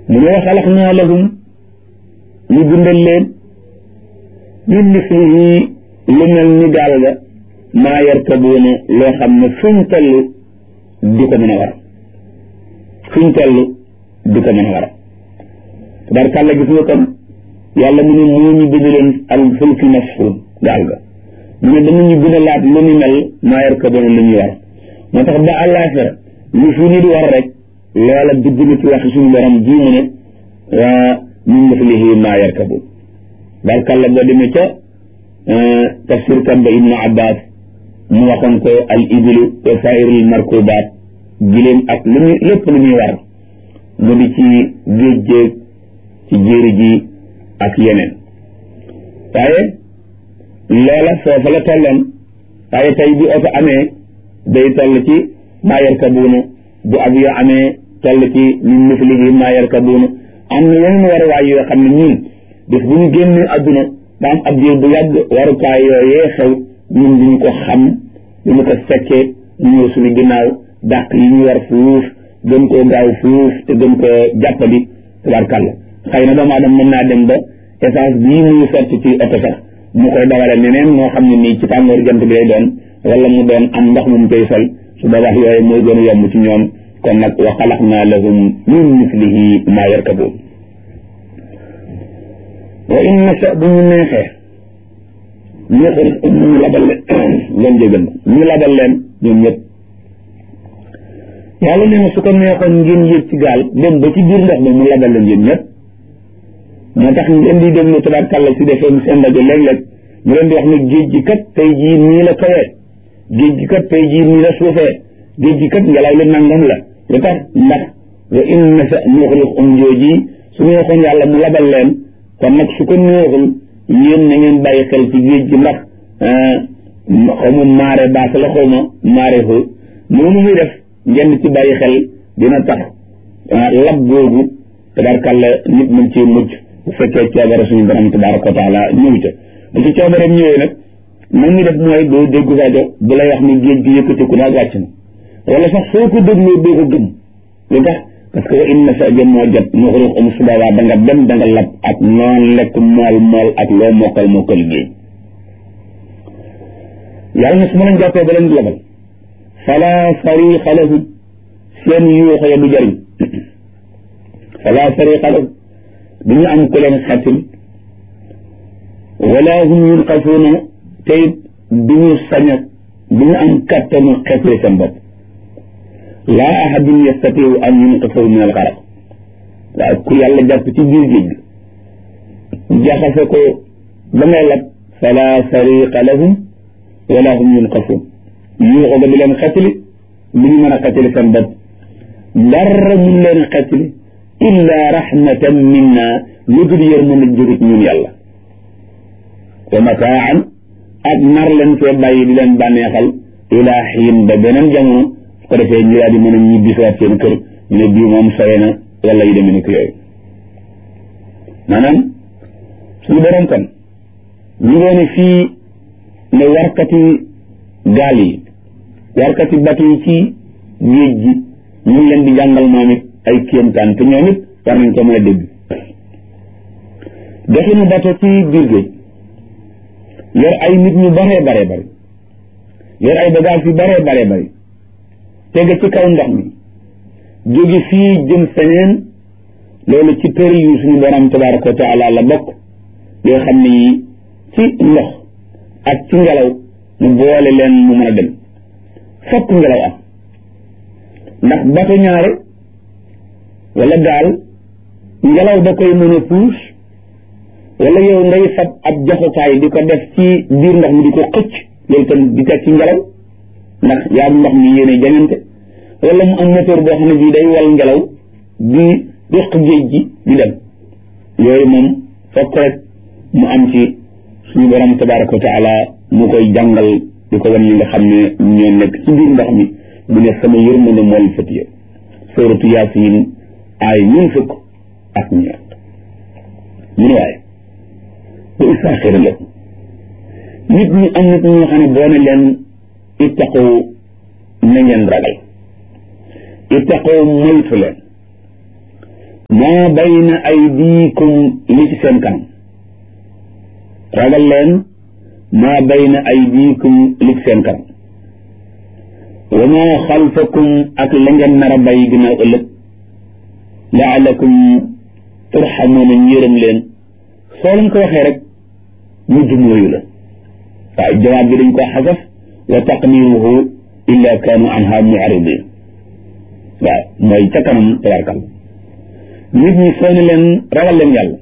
mu ne wa xalaqnaa lahum ñu bindal leen min mislihi lu mel ni gaal ga maa yarkabuuna loo xam ne fuñ toll di ko mën a war fuñ toll di ko mën a war tabarkàlla gis nga kon yàlla mu ne moo ñu bind leen al fulki masfuun gaal ga mu ne danañu gën a laat lu ñu mel maa yarkabuuna lu ñuy war moo tax ba àllaaxira lu fi nit war rek loola dugg na ci waxi suñu borom ji mu ne waa min mislihi maa yarkabuun tabarkàlla boo demee ca tafsir kat ba ibnu abbas mu waxoon ko al ibilu wa sairil markubaat giléem ak lu muy lépp lu muy war mu di ci géej géej ci jéeri ji ak yeneen waaye loola foofa la tolloon waaye tey bi oto amee day toll ci maa yarkabuuna bu avion amee toll ci min mislihi maa yarkabuuna am na yeneen waruwaay yoo xam ne ñun bés bu ñu génnee adduna ba am ab diir bu yàgg warukaay yooyee xew ñun duñu ko xam duñu ko fekkee ñu ñëw suñu ginnaaw dàq yi ñu war fuuf gën koo gaaw fuuf te gën koo jàppandi tabarkàlla xëy na doomu aadama mën naa dem ba essence bii muy sotti ci oto sax mu koy dawale neneen moo xam ne nii ci tàngoor jant bi lay doon wala mu doon am ndox mu mu koy sol su boobaa yooyu mooy gën a yomb ci ñoom kon nag wa xalaqnaa lahum min mislihi maa yarkabuun wa in nasha bu ñu neexee ñu xarit ñu labal leen leen jégal ñu labal leen ñoom ñëpp yàlla nee na su ko neexoon ngeen yéeg ci gaal dem ba ci biir ndox mi mu labal leen yéen ñëpp moo tax ngeen di déglu tabarkàlla si defee seen rajo léeg-léeg mu leen di wax ne géej gi kat tey jii nii la kawee géej gi kat tey jii nii la suufee géej gi kat ngelaw li nangam la lu tax ndax wa in nasha nuxriqhum jooji su neexoon yàlla mu labal leen kon nag su ko neexul yéen na ngeen bàyyi xel ci géej gi ndax xaw ma maare baas la xaw ma maare xu noonu muy def ngeen ci bàyyi xel dina tax lab googu tabarkàlla nit mën ci mucc bu fekkee coobare suñu borom tabaraka wa taala ñëw ca bu ci coobareem ñëwee nag man ñu def mooy doo déggu rajo bu lay wax ni géej gi yëkkatiku naag wàcc na wala sax soo ko dégloo doo ko gëm lu tax parce que wa inna sa jëm moo jot mu xuruux um su boobaa da nga dem da nga lab ak noon lekk mool mool ak loo mokkal mokkal géej yàlla na su ma leen jàppee ba leen labal fala sariqa lahu seen yuuxo ya du jëriñ fala sariqa lahu du ñu am ku leen xetil wala hum yunqasuuna tey du ñu sañ a du ñu am kattanu xetli seen bopp laa ahadun yastatiu an yunqisahu min alxaraq waaw ku yàlla jàpp ci biir géej gi jaxase ko ba ngay lab fala sariqa lahum wala hum yunqasuun yuuxo ga di leen xetli du ñu mën a xetli seen bopp dara mun leen xetli illa rahmatan minna lu dul yërmande jóge ci ñun yàlla wa mataan ak nar leen fee bàyyi di leen bànneexal ilaa xiin ba beneen jamono su ko defee ñu daal di mën a ñibbi siwaat seen kër ñu ne bii moom sore na wala yu demee ni ko yooyu maanaam suñu borom kon ñu ngoone fii ne warkati gaal yi warkati batu yi ci géej gi ñu ngi leen di jàngal moom it ay kéemtaan te ñoom it war nañ ko mën a dégg doxinu bato ci biir géej yor ay nit ñu baree baree bari yor ay bagage yu baree baree bari tege ci kaw ndox mi jóge fii jëm feneen loolu ci tëri yu suñu borom tabaraka wa taala la bokk yoo xam ne yi ci ndox ak ci ngelaw mu boole leen mu mën a dem fokk ngelaw am ndax bato ñaare wala gaal ngelaw da koy mën a puus wala yow ngay fab ab joxukaay di ko def ci biir ndox mi di ko xëcc loolu tam di teg ci ngelaw ndax yaa ndox mi yéene jañante wala mu am moteur boo xam ne bii day wal ngelaw di duq géej gi di dem yooyu moom fokk rek mu am ci suñu borom tabaraka wa taala mu koy jàngal di ko wan ñi nga xam ne ñoo nekk ci biir ndox mi mu ne sama yërmande mool fatiye suratu yaasin ay ñun fukk ak ñeent ñu ne waaye ba istaaxira la nit ñi am nit ñoo xam ne boo ne leen ittaqu na ngeen ragal ittaqu moytu leen maa bayna aydiikum li ci seen kanam ragal leen maa bayna aydiikum li ci seen kanam wa maa xalfakum ak la ngeen nar a bay ginnaaw ëllëg laalakum turxamuuna njërëm leen soo leen ko waxee rek mu dumóoyu la waaw jawaab bi dañ ko xasaf wa taqdiruhu illa kaanu anha mu'ridin waaw mooy ca kanam tabarkal nit ñi soo ne leen ragal leen yàlla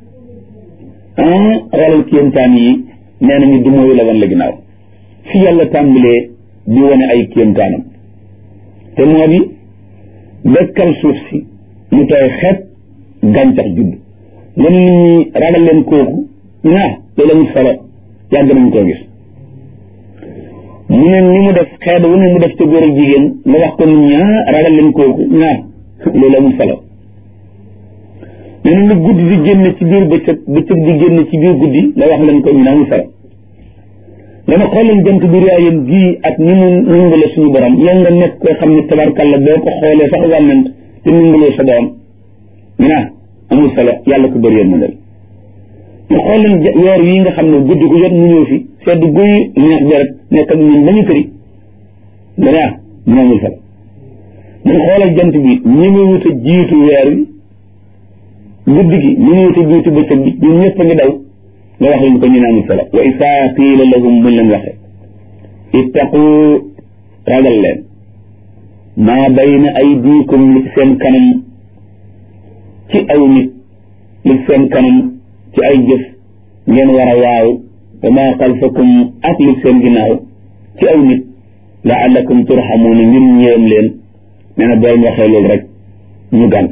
ah ragal kéemtaan yi nee nañu dumóoyu la wan la ginnaaw fi yàlla tàmbalee di wane ay kéemtaanam te moo di dëkkal suuf si mu tooy xeet gàncax judd nga ne nit ñi ragal leen kooku ñaa loolu amul solo yàgg nañ koo gis mu ne ni mu def xeet wu ne mu def ca góor ak jigéen nga wax ko nit ñaa ragal leen kooku ñaa loolu amul solo nee na lu guddi di génn ci biir bëccëg bëccëg di génn ci biir guddi nga wax leen ko ñu ne amul solo nga ne xool leen jant bi riyaayam gii ak ni mu nungale suñu borom yow nga nekk koo xam ne tabarkalla boo ko xoolee sax wànnant te nungaloo sa doom ñu naa amul solo yàlla ko bëri yéen mu dal ñu xool leen weer yi nga xam ne guddi gu jot mu ñëw fi sedd guy neex bi rek nekk ak ñun ba ñu këri nga ne ah ñu amul solo mun xoolal jant bi ñi mu wut a jiitu weer wi guddi gi ñi mu wut a jiitu bëccëg bi ñun ñëpp a ngi daw nga wax leen ko ñu ne amul solo wa isaa qiila lahum buñ leen waxee ittaqu ragal leen maa bayna aydiikum li ci seen kanam ci aw nit li ci seen kanam ci ay jëf ngeen war a waaw wa maa xalfakum ak li ci seen ginnaaw ci aw nit laallakum turxamuuna ngir ñëwam leen nee na boo waxee loolu rek ñu gànt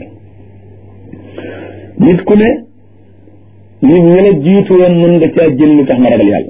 nit ku ne nit ñi la jiitu woon mën nga caa jël lu tax nga ragal yàlla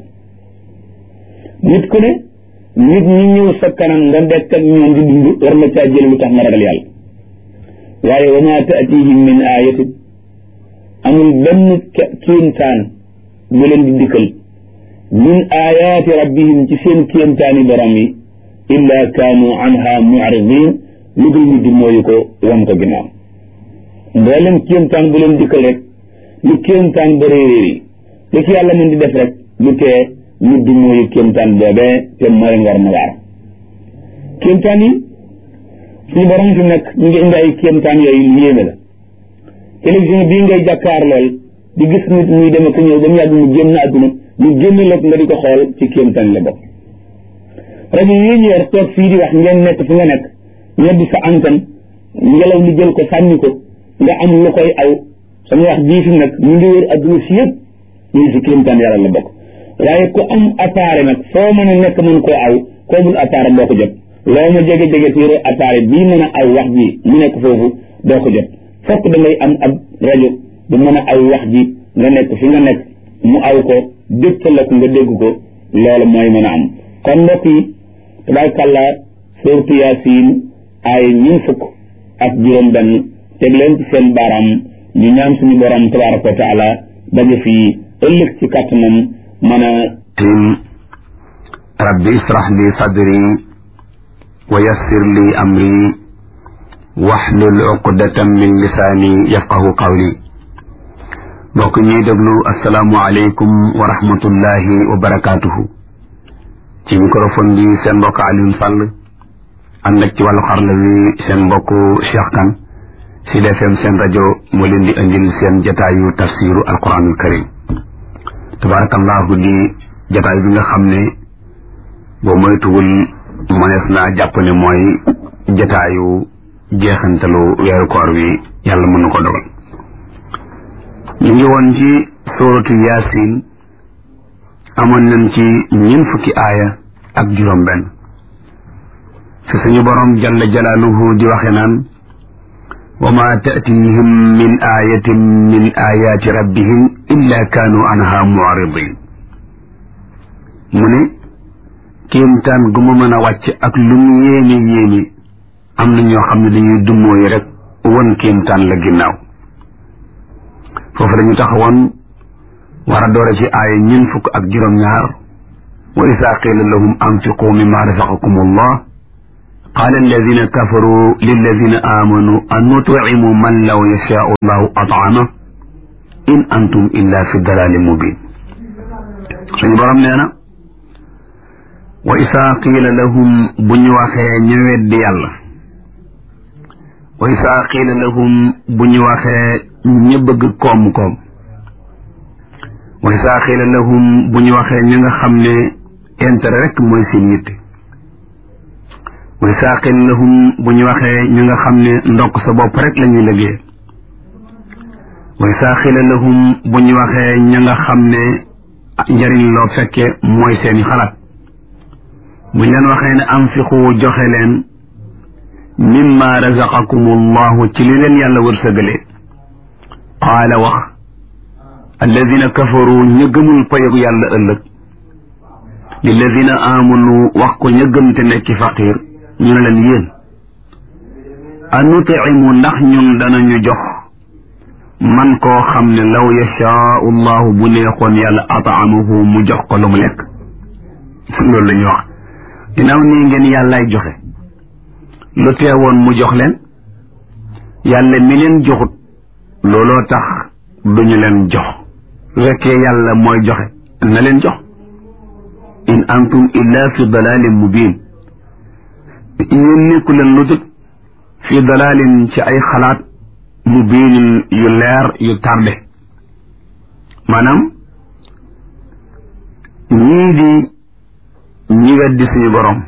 nit ku ne nit ñi ñëw sa kanam nga dekk ak ñoom di dund war nga caa jël lu tax nga ragal yàlla waaye wa maa taatihim min ayatin amul benn kéemtaan bu leen di dikkal min ayaati rabbihim ci seen kéemtaani borom yi illa kaanu anha mu'ridin lu dul ñu di mooyu ko wan ko ginnaaw mboolem kéemtaan bu leen dikkal rek lu kéemtaan ba réeréer yi lu ci yàlla mën di def rek lu tee ñu du mooyu kéemtaan boobee te moo leen war na waar kéemtaan yi suñu borom fi nekk ñu ngi indi ay kéemtaan yooyu lu yéeme la télévision bii ngay jàkkaar lool di gis nit muy dem ak ñëw ba mu yàgg mu génn àdduna ñu génn la nga di ko xool ci kéemtaan la bokk rajo yi ñu yor toog fii di wax ngeen nekk fi nga nekk ñoddi sa antenne ngelaw li jël ko sànni ko nga am lu koy aw sama wax bii fi nag ñu ngi wër adduna si yëpp ñu ngi si kéemtaan yàlla la bokk waaye ku am appareil nag foo mën a nekk mën koo aw koo bul appareil doo ko jot loo ma jege-jege si yore appareil bii mën a aw wax ji mu nekk foofu doo ko jot fokk da ngay am ab rajo bu mën a aw wax ji nga nekk fi nga nekk mu aw ko dégtal la ko nga dégg ko loolu mooy mën a am kon mbokk yi tabaarkàlla suurtu Yaasiin ay ñun fukk ak juróom benn teg leen ci seen baaraam ñu ñaan suñu borom tabaaraka wa taala daje fii ëllëg ci kàttanam mën a tim rabbi israh li sadri wa yassir li amri waxlul uqdatan min lisaani yafqahu qawli mbokk ñuy déglu asalaamu aleykum wa rahmatullahi wa barakaatuhu ci microphone bi seen mbokk Alioune Sall ànd ak ci wàllu xarla wi seen mbokk Cheikh Kane Sud FM seen rajo moo leen di indil seen jataayu tafsiru alquranul karim tabarakallahu di jataay bi nga xam ne boo moytuwul mënees naa jàpp ne mooy jataayu jeexantalu weeru koor wi yàlla mën na ko dogal ñu ngi woon ci suuratu yaasin amoon nañ ci ñeent fukki aaya ak juróom benn fi suñu borom jalla jalaaluhu di waxe naan wa ma taatihim min ayatin min ayaati rabbihim illa kaanu anha mu'ridin mu ne kéemtaan gu ma mën a wàcc ak lu mu yéene yéene am na ñoo xam ne dañuy dummóoyi rek won kéemtaan la ginnaaw foofu dañu taxawoon war a doore ci aaya ñeent fukk ak juróom-ñaar wa isaa qiila lahum anfiqu mimma razaqakum allah qaala alladina kafaru lilladina amanu an nutcimu man law yashaau allahu at'ama in antum illa fi dalalin mubin suñu borom nee na wa isaa qiila lahum bu ñu waxee ñu weddi yàlla wa isaa qiila lahum bu ñu waxee ñu bëgg koom-koom wa isaa qiila lahum bu ñu waxee ñi nga xam ne intérêt rek mooy seen yitte wa isaa qiila lahum bu ñu waxee ñi nga xam ne ndokk sa bopp rek la ñuy liggéey wa isaa qiila lahum bu ñu waxee ñi nga xam ne njariñ loo fekke mooy seeni xalaat buñ leen waxee ne anfiqu joxe leen mimma razaqakum allahu ci li leen yàlla wërsëgale qaala wax alladina kafaru ña gëmul payogu yàlla ëllëg lilladina amanu wax ko ña gëm te nekki faqir ñu ne leen yéen anutimu ndax ñun danañu jox man koo xam ne law yashaau allahu bu neexoon yàlla ataamahu mu jox ko lu mu lekk loolu la ñuy wax ginnaaw nii ngeen yàllaay joxe lu teewoon mu jox leen yàlla mi leen joxut looloo tax duñu leen jox su fekkee yàlla mooy joxe na leen jox in antum illa fi dalalin mubin yéen nekku leen lu dut fi dalalin ci ay xalaat mubinin yu leer yu tardé maanaam ñii di ñi weddi suñu borom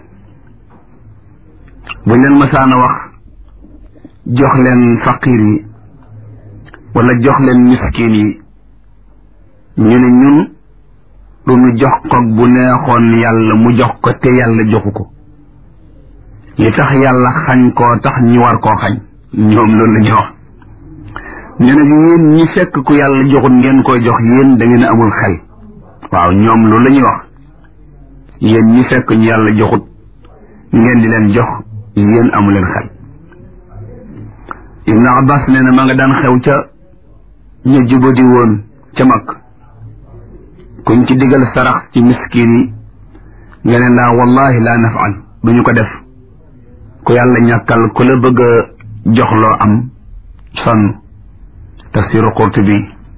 buñ leen masaana wax jox leen faqir yi wala jox leen miskin yi ñu ne ñun du ñu jox ko bu neexoon yàlla mu jox ko te yàlla joxu ko li tax yàlla xañ koo tax ñu war koo xañ ñoom loolu la ñuy wax ne nag yéen ñi fekk ku yàlla joxut ngeen koy jox yéen da ngeen amul xel waaw ñoom loolu la ñuy wax yéen ñi fekk ñu yàlla joxut ngeen di leen jox yéen amu leen xel Ibn Abbas nee na ma nga daan xew ca ñu jubadi woon ca mag kuñ ci digal sarax ci miskin yi nga ne laa wallahi laa nafal duñu ko def ku yàlla ñàkkal ku la bëgg a jox loo am sonn tafsiru Qurtubi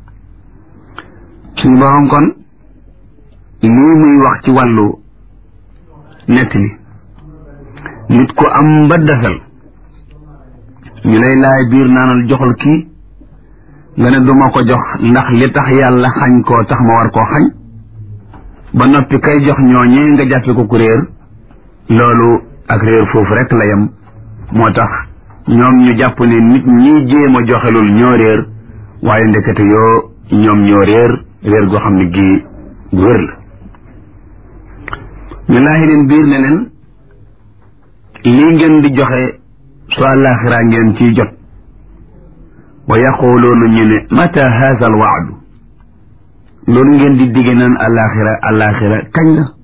suñu borom kon lii muy wax ci wàllu nett li nit ku am ba desal ñu lay laay biir naanal joxal kii nga ne duma ko jox ndax li tax yàlla xañ koo tax ma war koo xañ ba noppi kay jox ñooñee nga jàppe ko ku réer loolu ak réer foofu rek la yem moo tax ñoom ñu jàpp ne nit ñi jéem a joxelul ñoo réer waaye ndekete yoo ñoom ñoo réer réer goo xam ne gii gu wér la ñu laaxi leen biir ne leen lii ngeen di joxe su àllaaxiraa ngeen ciy jot wa yaquluuna ñu ne mata haza al waadu loolu ngeen di digge naan àllaaxira àllaaxira kañ la